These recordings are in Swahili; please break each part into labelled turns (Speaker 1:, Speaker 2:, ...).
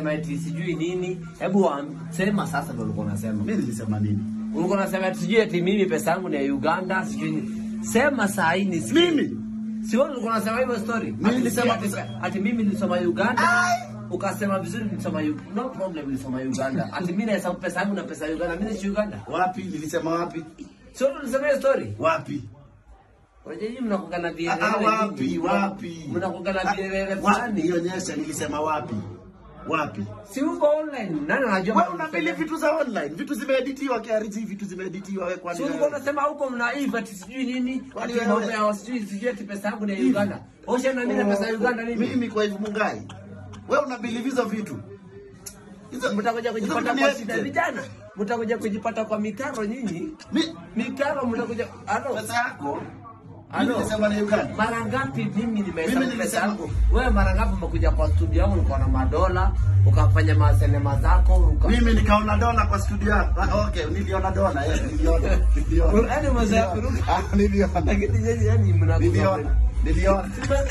Speaker 1: unasema eti sijui nini. Hebu wa- sema sasa ndio ulikuwa unasema.
Speaker 2: Mimi nilisema nini?
Speaker 1: Ulikuwa unasema eti sijui eti mimi pesa yangu ni ya Uganda, sijui nini. Sema saa hii nisikie.
Speaker 2: Mimi?
Speaker 1: Si wewe ulikuwa unasema hivyo story?
Speaker 2: Mimi
Speaker 1: Ati
Speaker 2: nilisema
Speaker 1: ati-
Speaker 2: pesa-
Speaker 1: ati mimi nilisoma Uganda. Ukasema vizuri nilisoma Uganda. No problem nilisoma Uganda. Ati mimi nahesabu pesa yangu na pesa ya Uganda. Mimi si Uganda.
Speaker 2: Wapi? Nilisema wapi?
Speaker 1: Si wewe ulisema hiyo story?
Speaker 2: Wapi?
Speaker 1: Unajua nyinyi mnakuwa na
Speaker 2: Ah,
Speaker 1: vielele.
Speaker 2: ah, wapi?
Speaker 1: vingi.
Speaker 2: Wapi?
Speaker 1: Mnakuwa na vielele
Speaker 2: Wapi?
Speaker 1: fulani.
Speaker 2: Nionyeshe nilisema wapi? Wapi?
Speaker 1: Si uko online. Nani anajua?
Speaker 2: Wewe unapili vitu za online, vitu zimeeditiwa KRG, vitu zimeeditiwa wewe kwani
Speaker 1: Si ulikuwa unasema huko mnaiva ati sijui nini?
Speaker 2: Kwani
Speaker 1: Ati
Speaker 2: wewe-
Speaker 1: mambo ya sijui sijui ati pesa yangu ni ya Uganda. Osha na mimi na pesa ya Uganda nini?
Speaker 2: Mimi kwa hivyo Mungai. Wewe unabelieve hizo vitu. Hizo
Speaker 1: Mtakuja kujipata
Speaker 2: hizo
Speaker 1: kwa
Speaker 2: ni
Speaker 1: shida
Speaker 2: active.
Speaker 1: vijana. Mtakuja kujipata kwa mitaro nyinyi.
Speaker 2: Mi-
Speaker 1: Mitaro mtakuja. Alo.
Speaker 2: pesa yako.
Speaker 1: Alo.
Speaker 2: Mimi nilisema ni Uganda.
Speaker 1: Mara ngapi mimi nimehesabu
Speaker 2: Mimi
Speaker 1: pesa
Speaker 2: nilisema-
Speaker 1: yangu? Wewe mara ngapi umekuja kwa studio yangu ulikuwa na madola, ukafanya masenema zako, uka
Speaker 2: Mimi nikaona dola kwa studio yako. Ah, okay, niliona dola, eh, niliona. Niliona.
Speaker 1: Yaani mazoea ya kuruka.
Speaker 2: Ah, niliona.
Speaker 1: Lakini nyinyi yani mnakuwa
Speaker 2: Niliona. Niliona.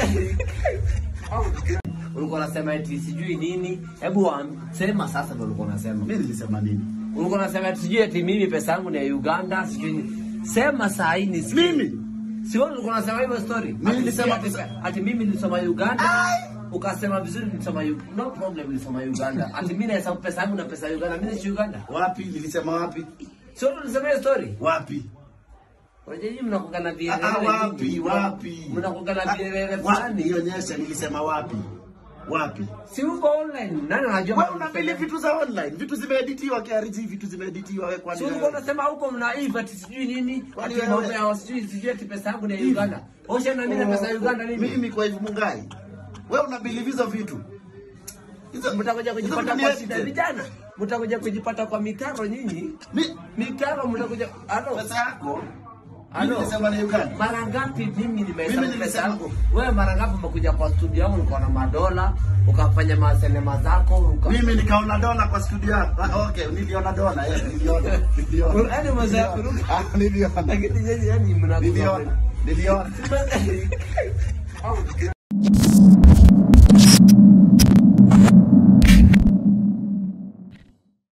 Speaker 1: ulikuwa unasema eti sijui nini. Hebu wa- sema sasa ndio ulikuwa unasema.
Speaker 2: Mimi nilisema nini?
Speaker 1: Ulikuwa unasema eti sijui eti mimi pesa yangu ni ya Uganda, sijui nini. Sema saa hii nisikie.
Speaker 2: Mimi?
Speaker 1: Si wewe ulikuwa unasema hivyo story?
Speaker 2: Mimi
Speaker 1: Ati
Speaker 2: nilisema
Speaker 1: ati,
Speaker 2: pesa-
Speaker 1: ati mimi nilisoma Uganda. Ukasema vizuri nilisoma Uganda. No problem nilisoma Uganda. Ati mimi nahesabu pesa yangu na pesa ya Uganda. Mimi si Uganda.
Speaker 2: Wapi? Nilisema wapi?
Speaker 1: Si wewe ulisema hiyo story?
Speaker 2: Wapi?
Speaker 1: Unajua nyinyi mnakuwa na
Speaker 2: Ah,
Speaker 1: vielele.
Speaker 2: ah, wapi?
Speaker 1: vingi.
Speaker 2: Wapi?
Speaker 1: Mnakuwa na
Speaker 2: Ah,
Speaker 1: vielele
Speaker 2: wapi?
Speaker 1: fulani.
Speaker 2: Nionyeshe nilisema wapi? Wapi?
Speaker 1: Si uko online. Nani anajua?
Speaker 2: Wewe unabelieve vitu za online, vitu zimeeditiwa KRG, vitu zimeeditiwa wewe kwani
Speaker 1: Si ulikuwa unasema huko mnaiva ati sijui nini?
Speaker 2: Kwani
Speaker 1: Ati
Speaker 2: wewe-
Speaker 1: mambo ya sijui sijui ati pesa yangu ni ya Uganda. Osha na mimi na pesa ya Uganda nini?
Speaker 2: Mimi kwa hivyo Mungai. Wewe unabelieve hizo vitu. Hizo
Speaker 1: mtakuja
Speaker 2: hizo
Speaker 1: kujipata
Speaker 2: ni
Speaker 1: kwa
Speaker 2: active.
Speaker 1: shida vijana. Mtakuja kujipata kwa mitaro nyinyi.
Speaker 2: Mi-
Speaker 1: Mitaro mtakuja. Alo.
Speaker 2: pesa yako.
Speaker 1: Alo.
Speaker 2: Mimi nilisema ni Uganda.
Speaker 1: Mara ngapi mimi nimehesabu
Speaker 2: Mimi
Speaker 1: pesa
Speaker 2: nilisema-
Speaker 1: yangu? Wewe mara ngapi umekuja kwa studio yangu ulikuwa na madola, ukafanya masenema zako, uka
Speaker 2: Mimi nikaona dola kwa studio yako. Ah, okay, niliona dola, eh, niliona. Niliona.
Speaker 1: Yaani mazoea ya kuruka.
Speaker 2: Ah, niliona.
Speaker 1: Lakini nyinyi yani mnakuwa
Speaker 2: Niliona. Niliona.